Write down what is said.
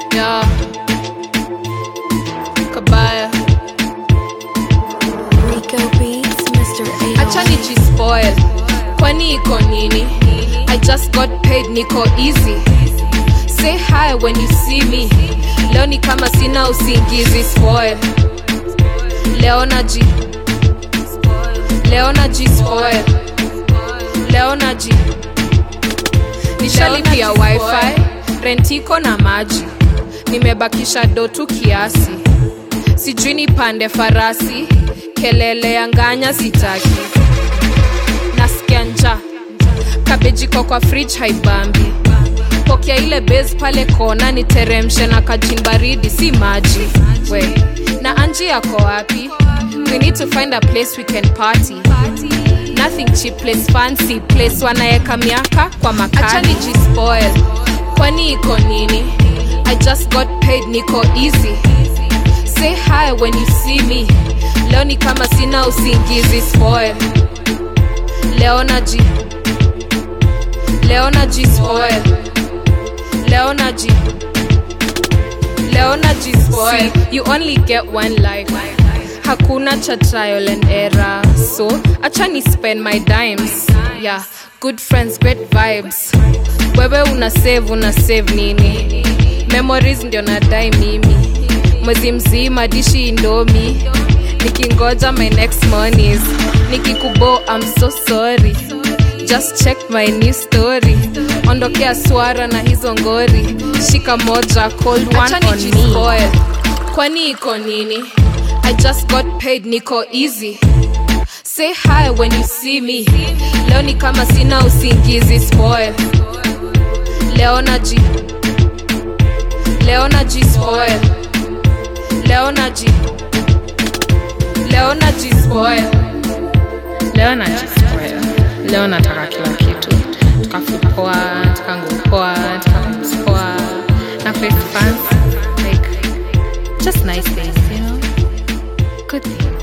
yeah. kabaya Rico Beats, Mr. A. acha nijispoil kwani iko nini i just got paid niko easy say hi when you see me leo ni kama sina usingizi spoil leo naji leo naji spoil leo naji nishalipia wifi rentiko na maji nimebakisha dotu kiasi sijui nipande farasi kelele ya nganya sitaki nasikia nja kabejiko kwa fridge haibambi pokea ile base pale kona niteremshe na kajin baridi si maji we na anji yako wapi we need to find a place we can party nothing cheap place fancy place wanaeka miaka kwa makali jispoil kwani iko nini i just got paid niko easy say hi when you see me leo ni kama sina usingizi spoil leo naji leo naji spoil leo naji leo naji spoil you only get one life hakuna cha trial and error so acha ni spend my dimes yeah good friends great vibes wewe una save una save nini memories ndio nadai mimi mwezi mzima dishi indomi nikingoja my next monies nikikubo I'm so sorry just check my new story ondokea swara na hizo ngori shika moja cold one Acha on me kwani iko nini i just got paid niko easy say hi when you see me leo ni kama sina usingizi spoil leo naji leo naji spoil leo naji leo naji spoil leo najispoil leo nataka kila kitu tukafupoa tukangupoa tukamspoa na face fancy like just nice things you know good things